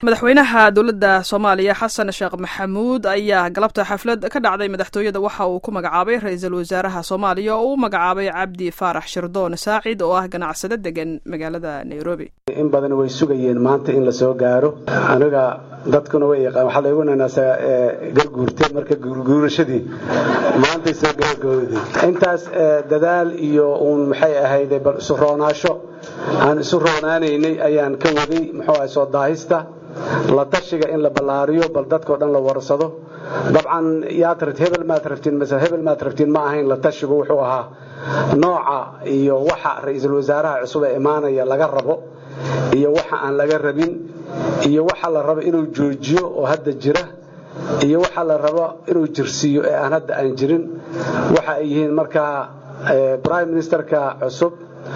madaxweynaha dowladda soomaaliya xasan sheekh maxamuud ayaa galabta xaflad ka dhacday madaxtooyada waxa uu ku magacaabay ra-iisul wasaaraha soomaaliya oo u magacaabay cabdi faarax shirdoon saacid oo ah ganacsado degan magaalada nairobi in badan way sugayeen maanta in la soo gaaro aniga dadkuna way yaqaan waxaa laygu nanaasaa garguurte marka guurguurashadii maantay soo gabagabowday intaas dadaal iyo uun maxay ahayde bal isu roonaasho aan isu roonaanaynay ayaan ka waday muxuu ahay soo daahista la tashiga in la ballaariyo bal dadkao dhan la warsado dabcan yaad rabt hebel maad rabtiin mase hebel maad rabtiin ma ahayn la tashigu wuxuu ahaa nooca iyo waxa ra-iisul wasaaraha cusub ee imaanaya laga rabo iyo waxa aan laga rabin iyo waxa la rabo inuu joojiyo oo hadda jira iyo waxa la rabo inuu jirsiiyo ee aan hadda aan jirin waxa ay yihiin markaa prime ministerka cusub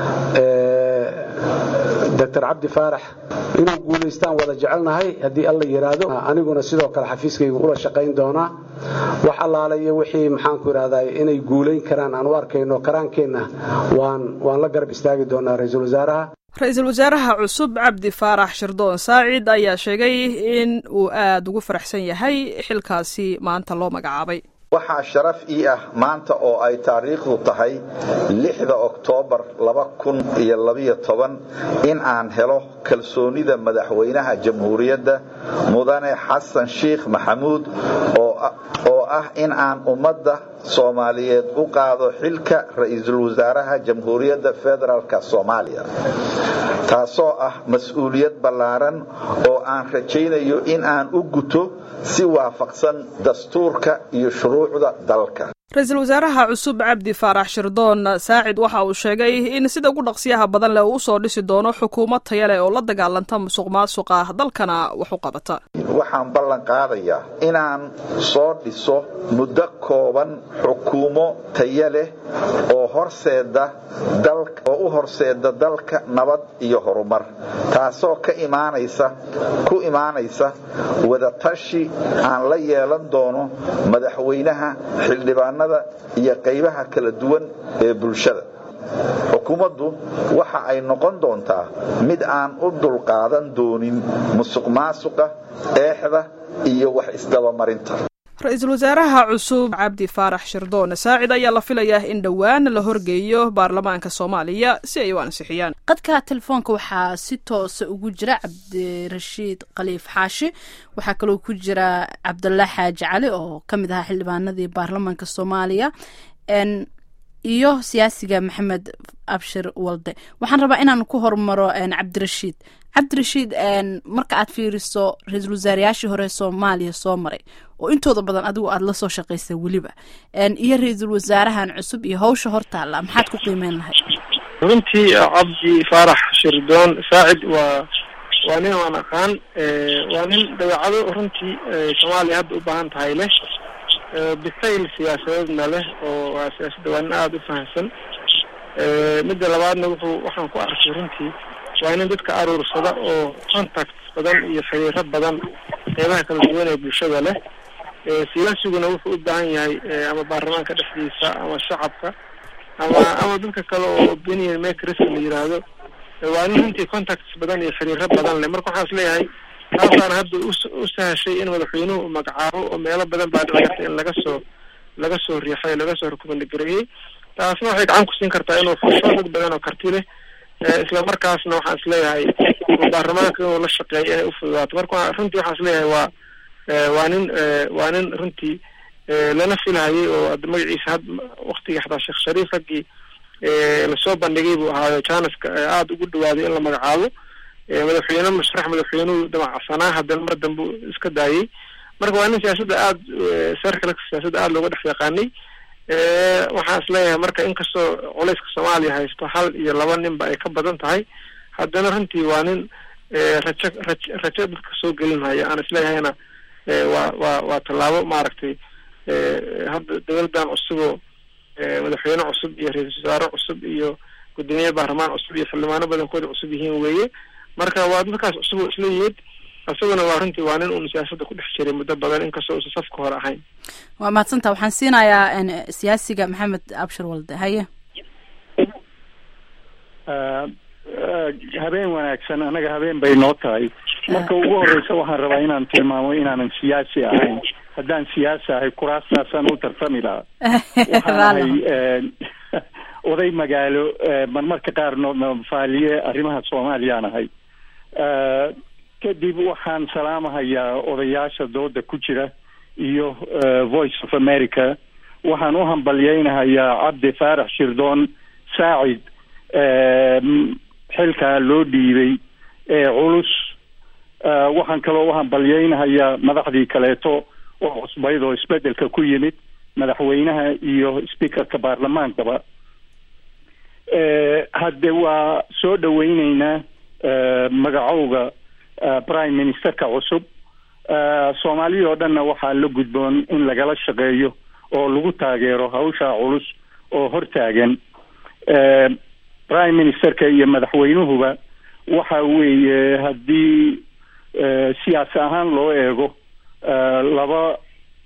doctor cabdi faarax inuu guulaystaan wada jecelnahay haddii alla yidhaahdo aniguna sidoo kale xafiiskayga ula shaqayn doonaa wax allaalayo wixii maxaanku idhahdaa inay guulayn karaan aan u arkayno karaankeenna waan waan la garab istaagi doonaa ra-iisul wasaaraha ra-iisul wasaaraha cusub cabdi faarax shirdoon saacid ayaa sheegay in uu aada ugu faraxsan yahay xilkaasi maanta loo magacaabay waxaa sharaf ii ah maanta oo ay taariikhdu tahay lixda oktoobar laba kun iyo labiyo toban in aan helo kalsoonida madaxweynaha jamhuuriyadda mudane xasan sheikh maxamuud oo ah in aan ummadda soomaaliyeed u qaado xilka ra-iisul wasaaraha jamhuuriyadda federaalk soomaaliya taasoo ah mas-uuliyad ballaaran oo aan rajaynayo in aan u guto si waafaqsan dastuurka iyo shuruucda dalka ra-iisul wasaaraha cusub cabdi faarax shirdoon saacid waxa uu sheegay in sida ugu dhaqsiyaha badan leh uu usoo dhisi doono xukuumad taya leh oo la dagaalanta musuq maasuqa dalkana wax u qabata waxaan ballan qaadayaa inaan soo dhiso muddo kooban xukuumo taya leh oo horseeda oo u horseeda dalka nabad iyo horumar taasoo ka imaanaysa ku imaanaysa wadatashi aan la yeelan doono madaxweynaha xildhibaanada iyo qaybaha kala duwan ee bulshada xukuumaddu waxa ay noqon doontaa mid aan u dulqaadan doonin musuq maasuqa eexda iyo wax isdabamarinta ra-iisul wasaaraha cusub cabdi faarax shirdoon saacid ayaa la filayaa in dhowaan la horgeeyo baarlamaanka soomaaliya si ay u ansixiyaan qadka telefoonka waxaa si toosa ugu jira cabdirashiid khaliif xaashi waxaa kaloo ku jira cabdullah xaaji cali oo ka mid ahaa xildhibaanadii baarlamaanka soomaaliya iyo siyaasiga maxamed abshir walde waxaan rabaa inaan ku hormaro cabdirashiid cabdirashiid marka aad fiiriso ra-iisul wasaarayaashii hore soomaaliya soo maray oo intooda badan adigu aada lasoo shaqaysa weliba iyo ra-iisul wasaarahan cusub iyo hawsha hortaalla maxaad ku qiimeyn lahayd runtii cabdi faarax shirdoon saacid waa waa nin aan aqaan waa nin dabeecado runtii soomaaliya hadda u baahan tahay leh bisayl siyaasadeedna leh oo waa siyaasadda waa nin aada u fahamsan midda labaadna wuxuu waxaan ku arkay runtii waa nin dadka aruursada oo contact badan iyo xiriiro badan qeybaha kala duwan ee bulshada leh siyaasiguna wuxuu u baahan yahay ama baarlamaanka dhexdiisa ama shacabka ama ama dadka kale oo opinion makers la yiraahdo waa nin runtii contacts badan iyo xiriiro badan leh marka waxaan is leeyahay taasaana hadda u sahashay in madaxweynuhu magacaabo oo meelo badan baa dhici karta in laga soo laga soo riixay laga soo rukumangareeyey taasna waxay gacan ku siin kartaa inuu fusho dad badan oo karti leh isla markaasna waxaan is leeyahay baarlamaanka inuu la shaqeeyo inay ufududaato marka runtii waxaan is leeyahay waa waa nin waa nin runtii lana filhayay oo ad magaciisa had waktigii xataa sheekh shariif raggii lasoo bandhigay buu ahaayo janaska aada ugu dhawaaday in la magacaabo madaxweyne musharax madaxweynuhu damacsanaa haddana mar dambe iska daayey marka waa nin siyaasadda aada sarkala siyaasadda aada looga dhex yaqaanay waxaan is leeyahay marka inkastoo culayska soomaaliya haysto hal iyo laba ninba ay ka badan tahay haddana runtii waa nin rajo raj rajo dadka soo gelinhaya aan isleeyahayna waa waa waa tallaabo maaragtay hadda dowladdan cusuboo madaxweyne cusub iyo ra-iisul wasaare cusub iyo guddoomiye baarlamaan cusub iyo xildhibaano badankooda cusub yihiin weeye marka waa dadkaas cusub oo isla yimid isaguna waa runtii waa nin uun siyaasadda ku dhex jiray muddo badan inkastoo uusan safka hore ahayn waa mahadsanta waxaan siinayaa siyaasiga maxamed abshir walde haye habeen wanaagsan anaga habeen bay noo tahay marka ugu horeysa waxaan rabaa inaan tilmaamo inaanan siyaasi ahayn haddaan siyaasi ahay kuraastaasaan u tartami lahaa waxaan ahay oday magaalo marmarka qaar nofaaliye arrimaha soomaaliyaan ahay kadib waxaan salaamahayaa odayaasha dooda ku jira iyo voice of america waxaan u hambalyeynahayaa cabdi faarax shirdoon saacid xilkaa loo dhiibay ee culus waxaan kaloo u hambalyeynahayaa madaxdii kaleeto oo cusbayd oo isbedelka ku yimid madaxweynaha iyo speakerka baarlamaankaba hadde waa soo dhaweyneynaa magacowga prime ministerka cusub soomaaliya oo dhanna waxaa la gudboon in lagala shaqeeyo oo lagu taageero hawshaa culus oo hortaagan prime ministerka iyo madaxweynuhuba waxa weeye haddii siyaasi ahaan loo eego laba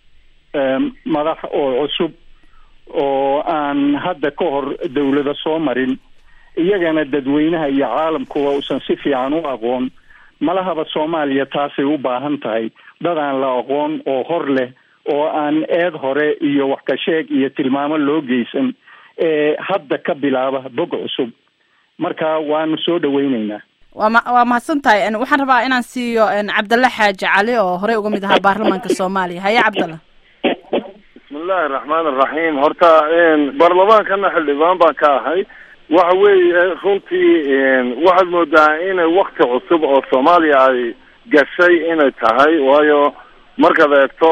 madax oo cusub oo aan hadda ka hor dawlada soo marin iyagana dadweynaha iyo caalamkuba uusan si fiican u aqoon malahaba soomaaliya taasay u baahan tahay dad aan la aqoon oo hor leh oo aan eed hore iyo wax ka sheeg iyo tilmaamo loo geysan ee hadda ka bilaaba bog cusub marka waanu soo dhaweyneynaa waa ma waa mahadsan tahay waxaan rabaa inaan siiyo cabdalla xaaji cali oo horey uga mid ahaa baarlamaanka soomaaliya haye cabdalla bismillahi araxmaan araxiim horta baarlamaankana xildhibaan baan ka ahay waxa weeye runtii waxaad moodaa inay wakti cusub oo soomaaliya ay gashay inay tahay waayo markaad eegto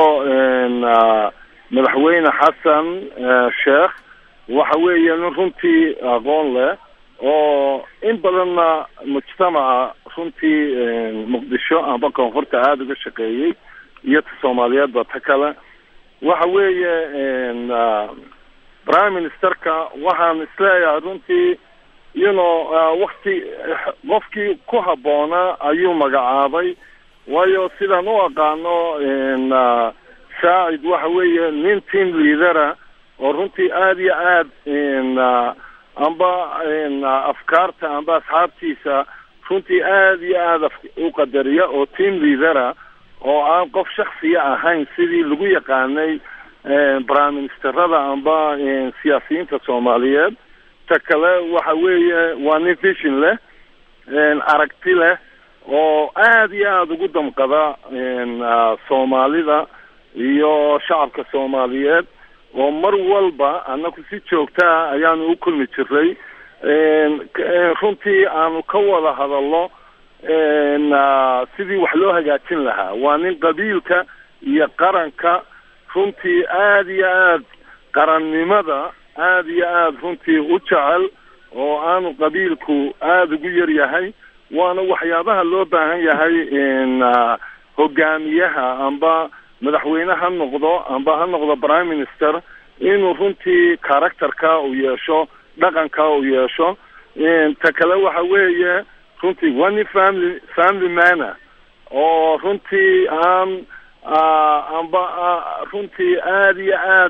madaxweyne xasan sheekh waxa weeye nin runtii aqoon leh oo in badanna mujtamaca runtii muqdisho amba koonfurta aada uga shaqeeyey iyo ta soomaaliyeedba ta kale waxa weeye prime ministerka waxaan isleeyahay runtii you know wakti qofkii ku habboonaa ayuu magacaabay waayo sidaan u aqaano saacid waxa weeye nin team leadera oo runtii aada iyo aad amba afkaarta amba asxaabtiisa runtii aada iyo aada u qadariya oo team leadera oo aan qof shaksiya ahayn sidii lagu yaqaanay prime ministerada amba siyaasiyiinta soomaaliyeed ta kale waxa weeye waa nin vision leh aragti leh oo aada iyo aada ugu damqada soomaalida iyo shacabka soomaaliyeed oo mar walba anaku si joogtaa ayaanu u kulmi jiray runtii aanu ka wada hadalno sidii wax loo hagaajin lahaa waa nin qabiilka iyo qaranka runtii aada iyo aad qarannimada aada iyo aada runtii u jecel oo aanu qabiilku aada ugu yar yahay waana waxyaabaha loo baahan yahay hogaamiyaha amba madaxweyne ha noqdo amba ha noqdo prime minister inuu runtii characterka uu yeesho dhaqanka uu yeesho ta kale waxa weeye runtii waa nin family family manner oo runtii aan amba runtii aada iyo aad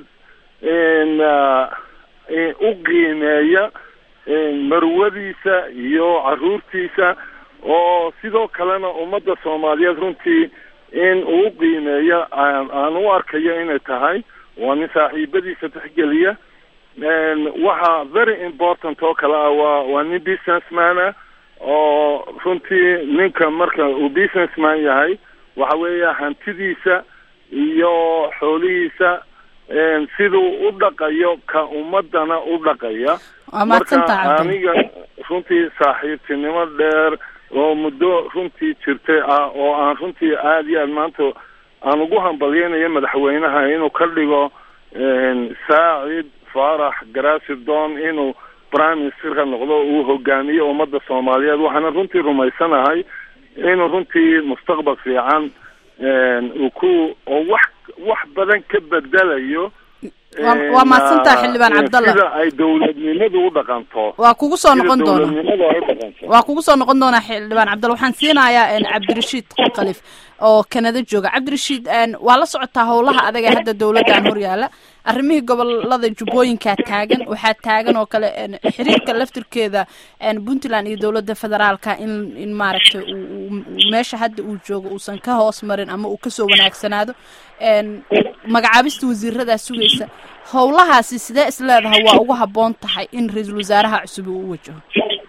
u qiimeeya marwadiisa iyo caruurtiisa oo sidoo kalena ummadda soomaaliyeed runtii in uu qiimeeyo aan u arkayo inay tahay waa nin saaxiibadiisa tixgeliya waxa very important oo kale ah waa waa nin businessmana oo runtii ninka marka uu businessman yahay waxa weeye hantidiisa iyo xoolihiisa siduu u dhaqayo ka ummadana u dhaqaya marka aniga runtii saaxiibtinimo dheer oo muddo runtii jirtay ah oo aan runtii aada iyo aad maanta aan ugu hambalyeynayo madaxweynaha inuu ka dhigo saacid faarax garasidon inuu prime ministerka noqdo uu hogaamiyo ummadda soomaaliyeed waxaana runtii rumaysanahay inuu runtii mustaqbal fiican uu ku oo wax wax badan ka bedelayo waa mahadsantaha xildhibaan cabdalla sida ay dowladnimadu u dhaqanto waa kugu soo noqon doona dowladnimadu ay u dhaqanto waa kugu soo noqon doonaa xildhibaan cabdalla waxaan siinayaa cabdirashiid kalif oo kanada jooga cabdirashiid waa la socotaa howlaha adaga hadda dowladdan horyaala arrimihii gobolada jubbooyinkaa taagan waxaa taagan oo kale xiriirka laftirkeeda puntland iyo dowladda federaalka in in maaragtay meesha hadda uu joogo uusan ka hoos marin ama uu kasoo wanaagsanaado magacaabista wasiiradaa sugaysa howlahaasi sidee is leedahay waa ugu habboon tahay in ra-iisul wasaaraha cusub uu u wajaho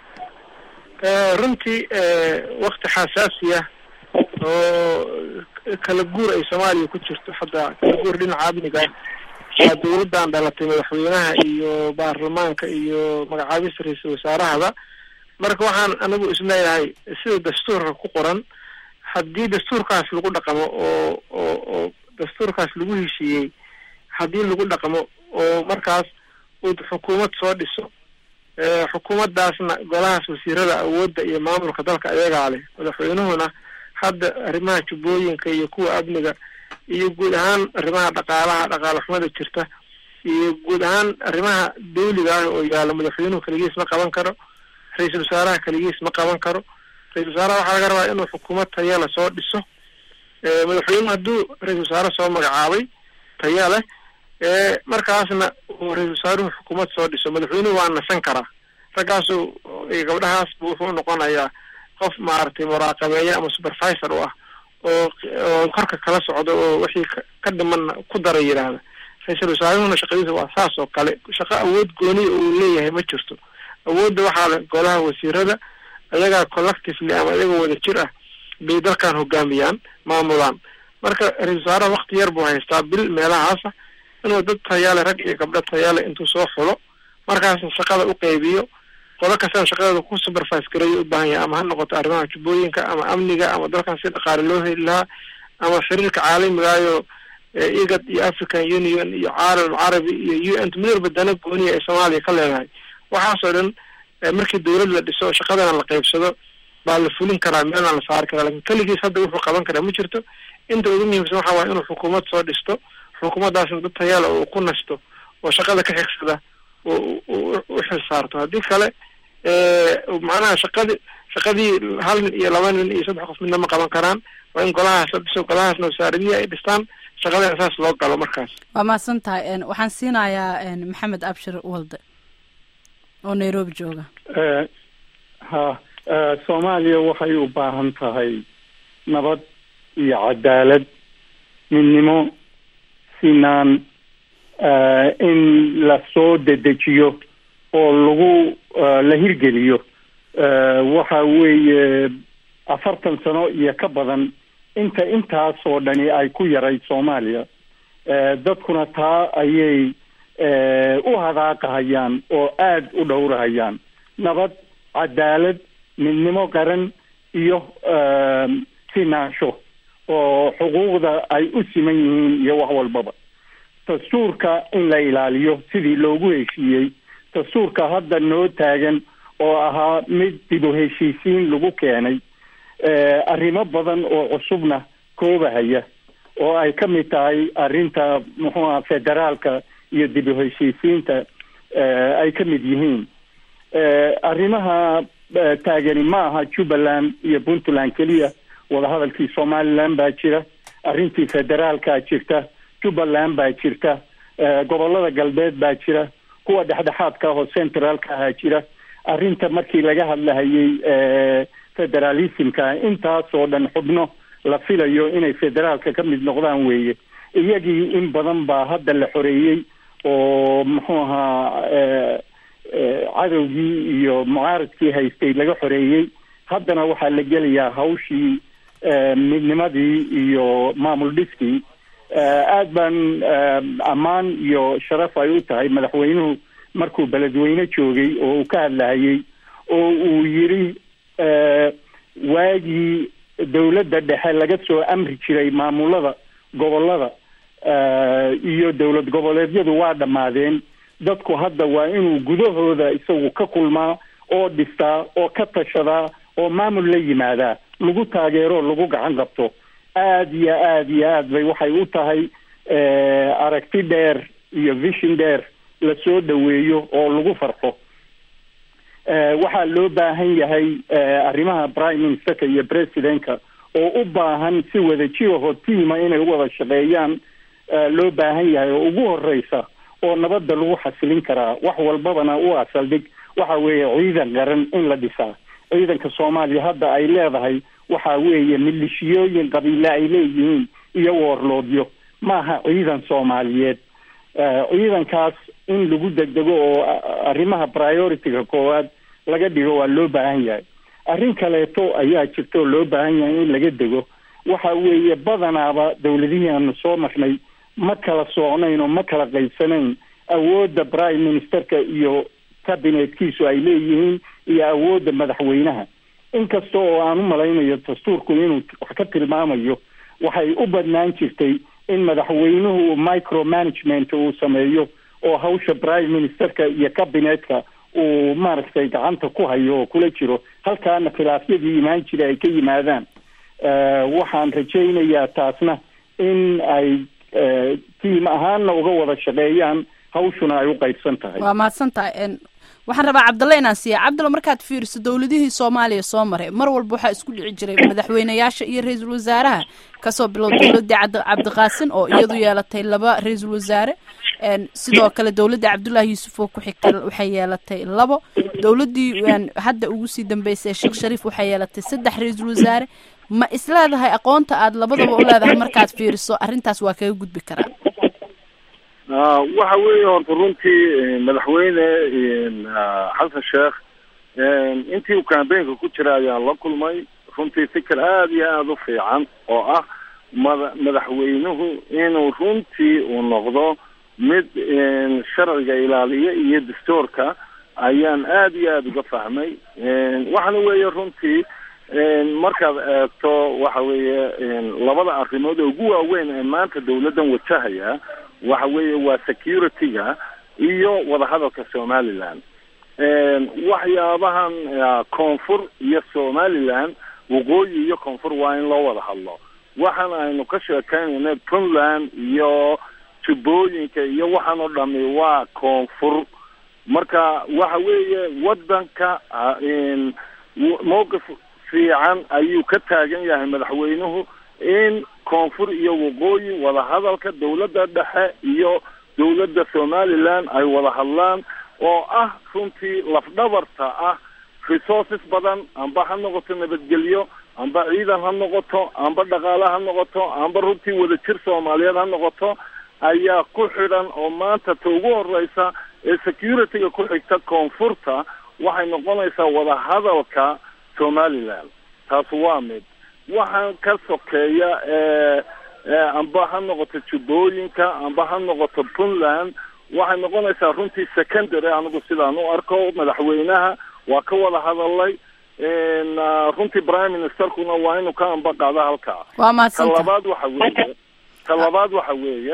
runtii wakti xasaasi ah oo kala guur ay soomaaliya ku jirto hadda kala guur dhinaca amniga waa dawladdan dhalatay madaxweynaha iyo baarlamaanka iyo magacaabista ra-iisul wasaarahaba marka waxaan anigu isleeyahay sida dastuurka ku qoran haddii dastuurkaas lagu dhaqamo oo oo oo dastuurkaas lagu heshiiyey haddii lagu dhaqmo oo markaas uu xukuumad soo dhiso xukuumaddaasna golahaas wasiirada awoodda iyo maamulka dalka ayagaa leh madaxweynuhuna hadda arrimaha jubbooyinka iyo kuwa amniga iyo guud ahaan arrimaha dhaqaalaha dhaqaale xumada jirta iyo guud ahaan arrimaha dawliga ah oo yaalla madaxweynuhu keligiis ma qaban karo ra-iisul wasaaraha keligiis ma qaban karo ra-isul wasaaraha waxaa laga rabaa inuu xukuumad taya la soo dhiso madaxweynuhu hadduu ra-isul wasaare soo magacaabay taya leh markaasna uu ra-isul wasaaruhu xukuumad soo dhiso madaxweynuhu waa nasan karaa raggaasu gabdhahaas bu wuxuu noqonayaa qof maaragtay muraaqabeeye ama supervisor u ah oo oo korka kala socdo oo wixii ka dhimanna ku dara yidhaahda ra-iisul wasaaruhuna shaqadiisa waa saas oo kale shaqo awood gooniya uu leeyahay ma jirto awoodda waxaa le golaha wasiirada ayagaa collectively ama iyagoo wada jir ah bay dalkan hogaamiyaan maamulaan marka ra-isul wasaaraha wakti yar buu haystaa bil meelahaasa inuu dad tayaale rag iyo gabdho tayaale intuu soo xulo markaasna shaqada u qeybiyo qolo kastana shaqadeeda ku supervise gareeyo u baahan yahay ama ha noqoto arrimaha jubbooyinka ama amniga ama dalkan si dhaqaale loo heli lahaa ama xiriirka caalamigaayo igad iyo african union iyo caalam carabi iyo u n mid walba dana gooniya ee soomaaliya ka leedahay waxaasoo dhan markii dawlad la dhiso shaqadana la qeybsado baa la fulin karaa meelna la saari karaa lakin keligiis hadda wuxuu qaban karaa ma jirto inta ugu muhiimsan waxa waaya inuu xukuumad soo dhisto xukuumaddaasna dad tayaala oo ku nasto oo shaqada ka xigsada oo u xil saarto haddii kale macnaha shaqadi shaqadii hal nin iyo laba nin iyo saddex qof midna ma qaban karaan waa in golahaas la dhiso golahaasna wasaaradihii ay dhistaan shaqadana saas loo galo markaas waa mahadsan tahay waxaan siinayaa maxamed abshir walde oo nairobi jooga ha soomaaliya waxay u baahan tahay nabad iyo cadaalad midnimo sinaan in lasoo dedejiyo oo lagu la hirgeliyo waxa weeye afartan sano iyo ka badan inta intaasoo dhani ay ku yaray soomaaliya dadkuna taa ayay u hadaaqahayaan oo aada u dhowrahayaan nabad cadaalad midnimo qaran iyo sinaansho oo xuquuqda ay u siman yihiin iyo wax walbaba dastuurka in la ilaaliyo sidii loogu heshiiyey dastuurka hadda noo taagan oo ahaa mid dib u heshiisiin lagu keenay arrimo badan oo cusubna koobahaya oo ay ka mid tahay arrinta muxuuha federaalka iyo dib u heshiisiinta ay ka mid yihiin arrimaha taagani ma aha jubbaland iyo puntland keliya wadahadalkii somaliland baa jira arrintii federaalkaa jirta jubbaland baa jirta gobolada galbeed baa jira kuwa dhexdhexaadka ahoo centraalka ahaa jira arrinta markii laga hadlahayay federalismka intaasoo dhan xubno la filayo inay federaalka ka mid noqdaan weeye iyagii in badan baa hadda la xoreeyey oo muxuu ahaa cadowgii iyo mucaaradkii haystay laga xoreeyey haddana waxaa la gelayaa hawshii midnimadii iyo maamul dhiskii aad baan ammaan iyo sharaf ay u tahay madaxweynuhu markuu beledweyne joogay oo uu ka hadlahayey oo uu yidhi waagii dawladda dhexe laga soo amri jiray maamulada gobolada iyo dowlad goboleedyadu waa dhammaadeen dadku hadda waa inuu gudahooda isagu ka kulmaa oo dhistaa oo ka tashadaa oo maamul la yimaadaa lagu taageero lagu gacan qabto aada iyo aada iyo aad bay waxay u tahay aragti dheer iyo vision dheer lasoo dhaweeyo oo lagu farxo waxaa loo baahan yahay arrimaha prime ministerka iyo presidentka oo u baahan si wada jiraho tiima inay u wada shaqeeyaan loo baahan yahay oo ugu horeysa oo nabadda lagu xasilin karaa wax walbabana u asaldhig waxa weeye ciidan qaran in la dhisaa ciidanka soomaaliya hadda ay leedahay waxa weeye milishiyooyin qabiile ay leeyihiin iyo woorloodyo maaha ciidan soomaaliyeed ciidankaas in lagu degdego oo arrimaha priority-ga koowaad laga dhigo waa loo baahan yahay arrin kaleeto ayaa jirta oo loo baahan yahay in laga dego waxa weeye badanaaba dawladihii aanu soo marnay ma kala soocnayn oo ma kala qaybsanayn awoodda prime ministerka iyo cabinetkiisu ay leeyihiin iyo awoodda madaxweynaha inkasta oo aan u malaynayo dastuurku inuu wax ka tilmaamayo waxay u badnaan jirtay in madaxweynuhu micro management uu sameeyo oo hawsha prime ministerka iyo cabinetka uu maaragtay gacanta ku hayo oo kula jiro halkaana khilaafyadii imaan jira ay ka yimaadaan waxaan rajaynayaa taasna in ay tiim ahaanna uga wada shaqeeyaan hawshuna ay u qaybsan tahay waa mahadsan tahay waxaan rabaa cabdalle inaan siiya cabdalle markaad fiiriso dowladihii soomaaliya soo maray mar walba waxaa isku dhici jiray madaxweyneyaasha iyo ra-iisul wasaaraha kasoo bilow dowladii cabdiqaasin oo iyadu yeelatay laba ra-iisul wasaare sidoo kale dowladda cabdullaahi yuusuf oo ku xigtay waxay yeelatay labo dowladdii hadda ugu sii dambeysay sheekh shariif waxay yeelatay saddex ra-iisul wasaare ma isleedahay aqoonta aad labadaba u leedahay markaad fiiriso arrintaas waa kaga gudbi karaa waxa weeye horta runtii madaxweyne xasan sheekh intii uu cambaynka ku jira ayaan la kulmay runtii fikir aada iyo aada u fiican oo ah mada madaxweynuhu inuu runtii uu noqdo mid sharciga ilaaliya iyo dastuurka ayaan aada iyo aada uga fahmay waxaana weeye runtii markaad eegto waxa weeye labada arrimood oo ugu waaweyn ee maanta dawladdan wajahaya waxa weeye waa security-ga iyo wadahadalka somaliland waxyaabahan koonfur iyo somaliland waqooyi iyo koonfur waa in loo wada hadlo waxaan aynu ka sheekeynayna puntland iyo jubbooyinka iyo waxaan oo dhami waa koonfur marka waxa weeye wadanka mowqif fiican ayuu ka taagan yahay madaxweynuhu in koonfur iyo waqooyi wadahadalka dawladda dhexe iyo dawladda somaliland ay wada hadlaan oo ah runtii lafdhabarta ah resources badan amba ha noqoto nabadgelyo amba ciidan ha noqoto amba dhaqaale ha noqoto amba runtii wadajir soomaaliyeed ha noqoto ayaa ku xidhan oo maanta ta ugu horeysa ee security-ga ku xigta koonfurta waxay noqonaysaa wadahadalka somaliland taas waa mid waxaan ka sokeeya amba ha noqoto jubbooyinka amba ha noqoto puntland waxay noqonaysaa runtii secondary anigu sidaan u arko madaxweynaha waa ka wada hadalay runtii prime ministerkuna waa inuu ka amba qaado halkaa waa mahadsanta ka labaad waxa weeye ka labaad waxa weeye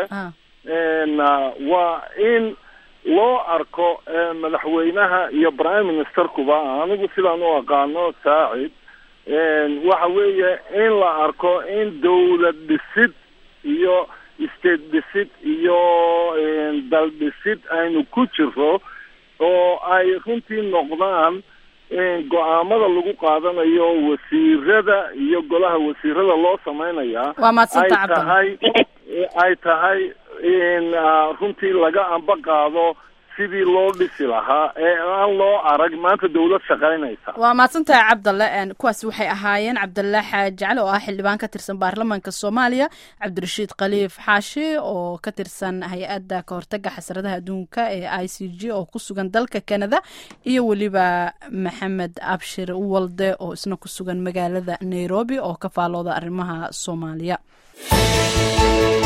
waa in loo arko madaxweynaha iyo prime ministerkuba anigu sidaan u aqaano saacid waxa weeye in la arko in dawlad dhisid iyo state dhisid iyo dal dhisid aynu ku jiro oo ay runtii noqdaan go-aamada lagu qaadanayo wasiirada iyo golaha wasiirada loo sameynaya waa mahadsanta ay cabdal tahay ay tahay in runtii laga amba qaado sidii loo dhisi lahaa ee aan loo arag maanta dawlad shaqaynaysa waa mahadsantahay cabdalle kuwaasi waxay ahaayeen cabdalle xaaji cali oo ah xildhibaan ka tirsan baarlamaanka soomaaliya cabdirashiid khaliif xaashi oo ka tirsan hay-adda kahortaga xasradaha adduunka ee i c g oo ku sugan dalka canada iyo weliba maxamed abshir walde oo isna ku sugan magaalada nairobi oo ka faalooda arrimaha soomaaliya